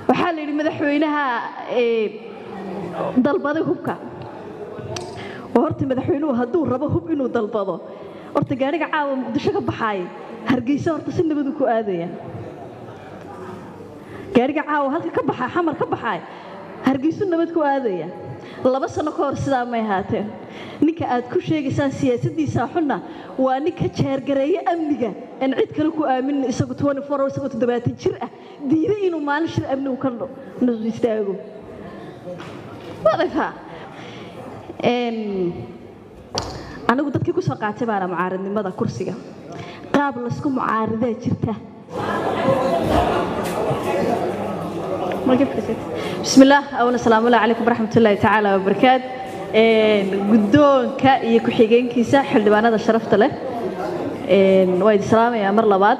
waxaa la yidhi madaxweynaha dalbaday hubka oo horta madaxweynuhu hadduu rabo hub inuu dalbado horta gaadhiga caawa muqdisho ka baxaay hargeysa horta si nabadu ku aadaya gaadhiga caawa halka ka baxaa xamar ka baxaay hargeysu nabad ku aadaya laba sano ka hor sidaa may ahaateen ninka aad ku sheegaysaan siyaasaddiisa xunna waa ninka jeergareeye amniga aan cid kale ku aaminin isagu isagoo toddobaatan jir ah diiday inuu maalin shir amnigu ka istaago wadayfaa anigu dadkii ku soo qaatay baana mucaaradnimada kursiga qaab laysku mucaaradaa jirta bismillaah awna salaamu allah calaykum waraxmat ullaahi tacaala wabarakaat guddoonka iyo ku-xigeenkiisa xildhibaanada sharafta leh waa idin salaamayaa mar labaad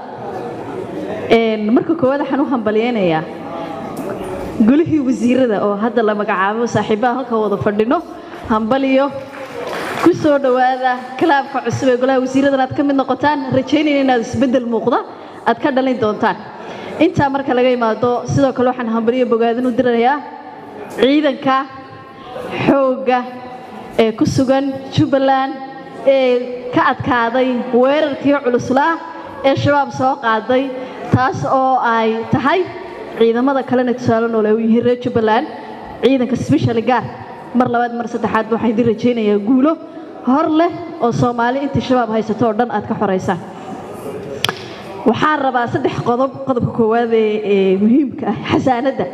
marka koowaad waxaan u hambalyeynayaa golihii wasiirada oo hadda la magacaabo saaxiibaha halka wada fadhino hambaliyo ku soo dhowaada kalaabka cusub ee golaha wasiiradan aad ka mid noqotaan rajaynayna inaad isbeddel muuqda aad ka dhalin doontaan intaa marka laga imaado sidoo kale waxaan hambaliyo bogaadin u dirayaa ciidanka xoogga ee ku sugan jubbaland ee ka adkaaday weerarkii culuslaa ee shabaab soo qaaday taas oo ay tahay ciidamada kalena tusaale noole u yihiin reer jubbaland ciidanka sbeshal gaar mar labaad mar saddexaad waxaan idin rajaynayaa guulo hor leh oo soomaali intii shabaab haysato oo dhan aad ka xoraysaan waxaan rabaa saddex qodob qodobka koowaad ee muhiimka ah xasaanadda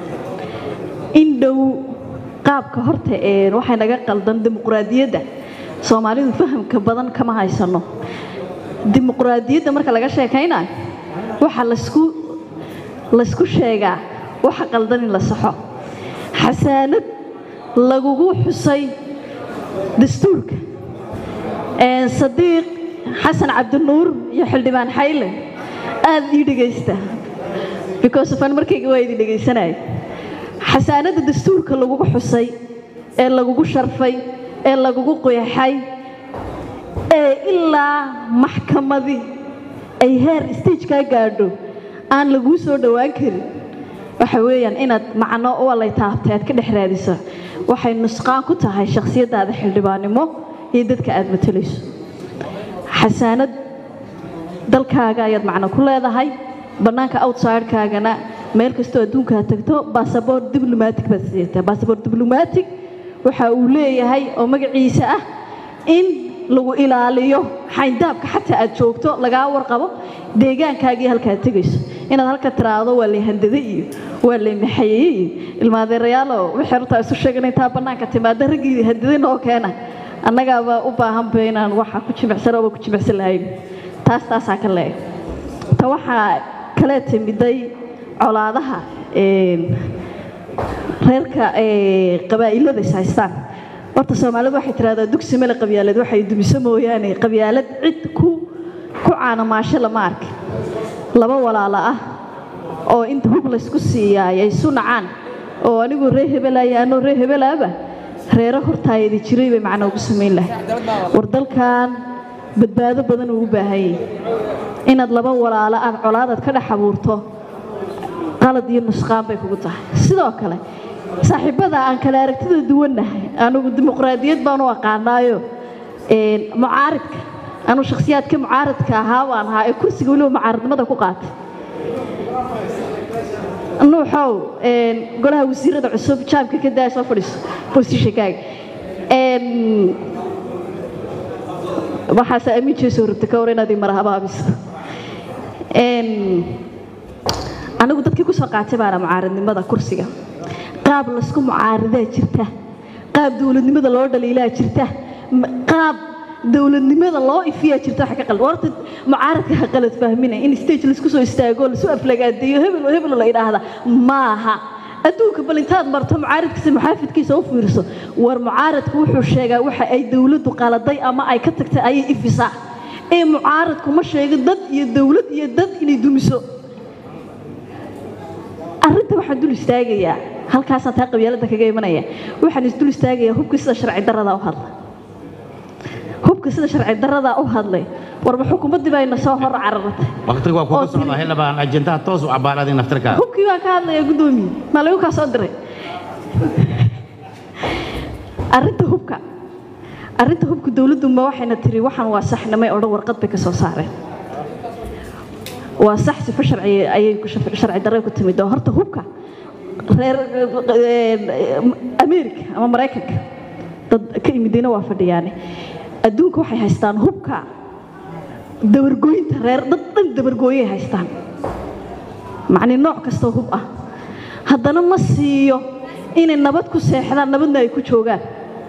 in dhow qaabka horta ee waxay naga qaldan dimuqraadiyadda soomaalidu fahamka badan kama haysano dimuqraadiyadda marka laga sheekaynayo waxa laysku laysku sheegaa waxa qaldan in la saxo xasaanad lagugu xusay dastuurka sadiiq xasan cabdinuur iyo xildhibaan xayle aad ii dhegaysta because ofan markayga waa idin dhegaysanaya xasaanadda dastuurka lagugu xusay ee lagugu sharfay ee lagugu qeexay ee ilaa maxkamadi ay heer stage kaa gaadho aan laguu soo dhowaan karin waxa weeyaan inaad macno walay taabtay aad ka dhex raadiso waxay nusqaan ku tahay shakhsiyaddaada xildhibaannimo iyo dadka aad matalayso xasaanad dalkaaga ayaad macno ku leedahay bannaanka outsidekaagana meel kastoo adduunkaa tagto basaboor diblomatic baad sidataa basaboor diblomatic waxa uu leeyahay oo magaciisa ah in lagu ilaaliyo xayndaabka xataa aad joogto lagaa warqabo deegaankaagii halkaad tegayso inaad halka tiraahdo waa lay handada iyo waa lay maxayeye iyo ilmaadeerayaalo wixii hortaa isu sheegan intaa bannaanka timaada raggii handada noo keena annagaaba u baahanba inaan waxa ku jimicsan ooba ku jimicsan lahayn taas taasaa ka leeg ta waxaa kale timiday colaadaha reerka qabaa'ilada is haystaan horta soomaalidu waxay tidhahdaa dugsi male qabyaalad waxay dumiso mooyaane qabyaalad cid ku ku caanamaasho lama arki laba walaalo ah oo inta hub laysku siiyaay ay isu nacaan oo anigu ree hebelaya anoo ree hebelaaba reero hortaayadi jiray bay macnaa ugu samayn lahay war dalkan badbaado badan uu u baahan yahay inaad laba walaalo aad colaadaad ka dhex abuurto qalad iyo nusqaan bay kugu tahay sidoo kale saaxiibada aan kale aragtida duwannahay anugu dimuqraadiyad baan u aqaanaayo mucaaridka anuu shakhsiyaadka mucaaridka ahaa baan ahaa ee kursiga weliba mucaaridnimada ku qaatay nuuxow golaha wasiirada cusub jaamka ka daa soo fadhiiso bosishakaaga waxaase amiin jeesoo rabta ka war inaad ii marahabaabiso anigu dadkii ku soo qaatay baana mucaaridnimada kursiga qaab laysku mucaaridaa jirta qaab dowladnimada loo dhaliilaa jirta qaab dowladnimada loo ifiyaa jirta waxa ka qaldan horta mucaaradka ha qalad fahmina in stage laisku soo istaago lasu aflagaadeeyo hebel hebel la yidhaahda maaha adduunka bal intaad marto mucaaradkiisa muxaafidkiisa u fiirso war mucaaradku wuxuu sheegaa waxa ay dowladdu qaladay ama ay ka tagtay ayay ifisaa ee mucaaradku ma sheego dad iyo dowlad iyo dad inay dumiso arrinta waxaan dul istaagayaa halkaasaan taa qabyaaladda kaga imanaya waxaan isdul istaagayaa hubka sida sharci darradaa u hadla hubka sida sharci darradaa u hadlay warba xukuumaddii baa ina soo hor cararatay waqtiga waa oo kuga tiri- socdaa xildhibaan ajendaha toos u cabaaraday naftarkaada hubkii baan ka hadlaya guddoomiye maa lagu kaa soo diray arrinta hubka arrinta hubka dowladdu ma waxayna tiri waxaan waa saxnamay oo dhan warqad bay ka soo saareen waa sax sifo sharci ayay ku shaf- sharci darre ku timid oo horta hubka reer america ama maraykanka dad ka imidayna waa fadhiyaane adduunka waxay haystaan hubka dabargooyinta reer dad dhan dabargooyay haystaan macni nooc kastoo hub ah haddana ma siiyo inay nabad ku seexdaan nabadna ay ku joogaan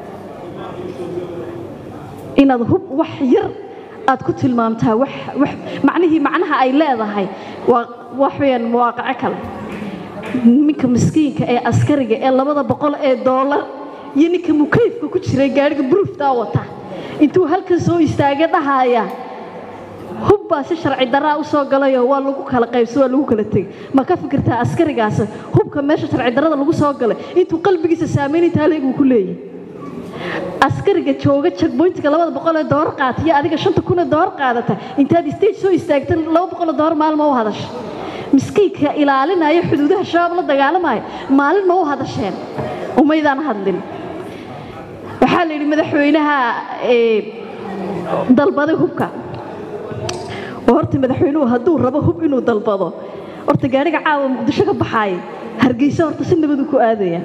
inaad hub wax yar aad ku tilmaamtaa wax wax macnihii macnaha ay leedahay waa wax weeyaan mawaaqico kale ninka miskiinka ee askariga ee labada boqol ee doolar iyo ninka mukayfka ku jiray gaadhiga buruuftaa wata intuu halkan soo istaagay dhahaya hub baa si sharci daraa u soo galayo waa lagu kala qaybso waa lagu kala tegay ma ka fikirtaa askarigaas hubka meesha sharci darada lagu soo galay intuu qalbigiisa saamayn intaa leeg uu ku leeyahay askariga jooga checkpointiga labada boqol ee doolar qaata iyo adiga shanta kun ee doolar qaadata intaad stage soo istaagta laba boqol ee doolar maalin ma u hadasha miskiinka ilaalinaya xuduudaha shabaab la dagaalamaya maalin ma u hadasheen umaydaan hadlin waxaa la yidhi madaxweynaha ee, dalbaday hubka oo horta madaxweynuhu hadduu rabo hub inuu dalbado horta gaadhiga caawa muqdisho ka baxaaya hargeysa horta si nabadu ku aadaya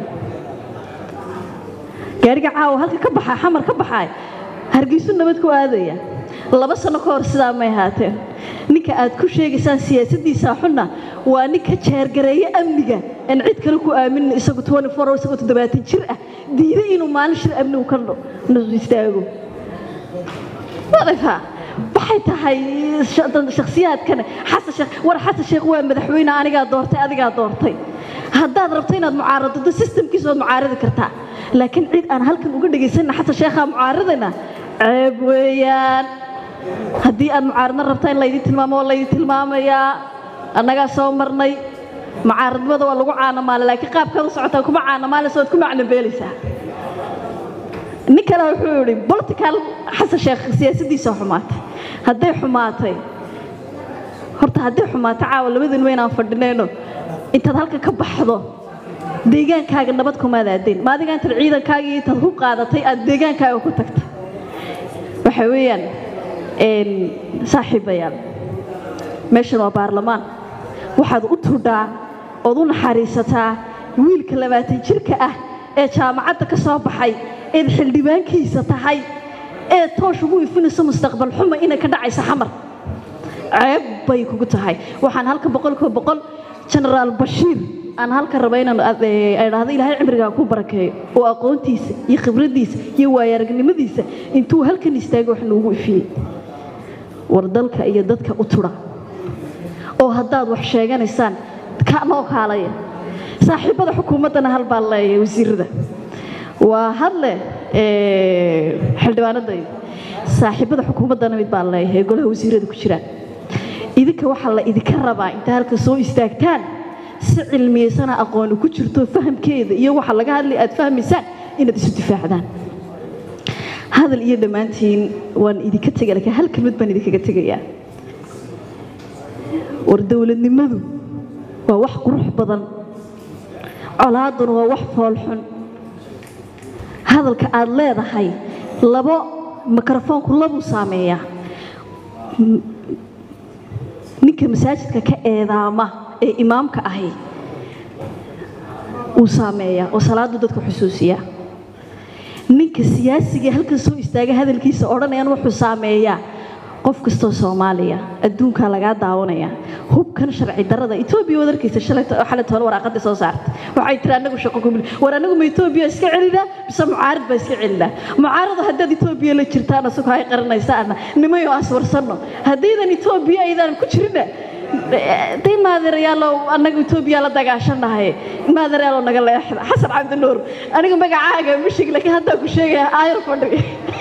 gaadhiga caawa halka ka baxaa xamar ka baxaay hargeysu nabad ku aadaya laba sano ka hor sidaa may ahaateen ninka aad ku sheegaysaan siyaasaddiisa xunna waa ninka jeergareeye amniga aan cid kale ku aaminin isagu 24 hours isagoo toddobaatan jir ah diiday inuu maalin shir amnigu ka no istaago wadayfaa waxay tahay sha- shakhsiyaadkan xasan sheekh war xasan sheekh waa madaxweyne anigaa doortay adigaa doortay haddaad rabto inaad mucaaradado systemkiisa waad mucaaradi kartaa laakiin cid aan halkan uga dhegaysanna xasan sheekhaa mucaaradana ceeb weeyaan haddii aad mucaaradna rabtaa in laydin tilmaamo waa laydin tilmaamayaa annagaa soo marnay mucaaradnimada waa lagu caanamaale laakiin qaabkaad u socotaa kuma caanamaalaysa waad ku macnabeelaysaa nin kale wuxuu yidhi political xasan sheekh siyaasaddiisa xumaatay hadday xumaatay horta hadday xumaatay caawa labadin weynaan fadhinayno intaad halka ka baxdo deegaankaaga nabad kumaad aadeen ma adiga intaad ciidankaaga iyo intaad hub qaadatay aad deegaankaaga ku tagtay waxa weeyaan een, saaxiibayaal meeshan waa baarlamaan waxaad u tudhaa ood u naxariisataa wiilka labaatan jirka ah ee jaamacadda ka soo baxay eed xildhibaankiisa tahay ee toosh ugu ifinayso mustaqbal xuma inay ka dhacayso xamar ceeb bay kugu tahay waxaan halka boqolkiiba boqol genaraal bashiir aan halka raba inaan ad- ee, ay dhahdo ilaahay cimrigaa ku barakeeyo oo aqoontiisa iyo khibraddiisa iyo waayaragnimadiisa intuu halkan istaagay wax noogu ifiyey war dalka iyo dadka u tudha oo haddaad wax sheeganaysaan ka noo kaalaya saaxiibada xukuumaddana hal baan leeyahay wasiirada waa hadle ee, xildhibaanadayda saaxiibada xukuumaddana mid baan leeyahay ee golaha wasiirada ku jiraan idinka waxaa la idinka rabaa inta halka soo istaagtaan si cilmiyeysana aqooni ku jirto fahamkeeda iyo waxa laga hadlay aad fahmaysaan inaad isu difaacdaan hadal iyo dhammaantiin waan idinka tegay laakiin hal kelmad baan idinkaga tegayaa war dowladnimadu waa wax qurux badan colaaduna waa wax foolxun hadalka aad leedahay labo mikrofoonku labuu saameeyaa M- ninka masaajidka ka eedaama ee imaamka ahi wuu saameeyaa oo salaadu dadka xusuusiyaa ninka siyaasiga halkan soo istaaga hadalkiisa odhanayaan wuxuu saameeyaa qof kastoo soomaaliya adduunkaa lagaa daawanaya hubkan sharci darada etoobiya waad arkaysa shalay xalay toole waraaqadii soo saartay waxay tiri anagu shaqo kumil war anagu ma etoobiya iska celinaa mise mucaarid baa iska celinaa mucaarada haddaad etoobiya la jirtaan asagoo ay qaranaysaana nimayo aswarsanno haddaydan etoobiya aydan ku jirina day maadirayaalow annaga etoobiya la dagaashanahay maadirayaalow naga leexda xasan cabdinuur aniga magacaaga ma sheegi laakiin haddaan ku sheegaya aayar fadhi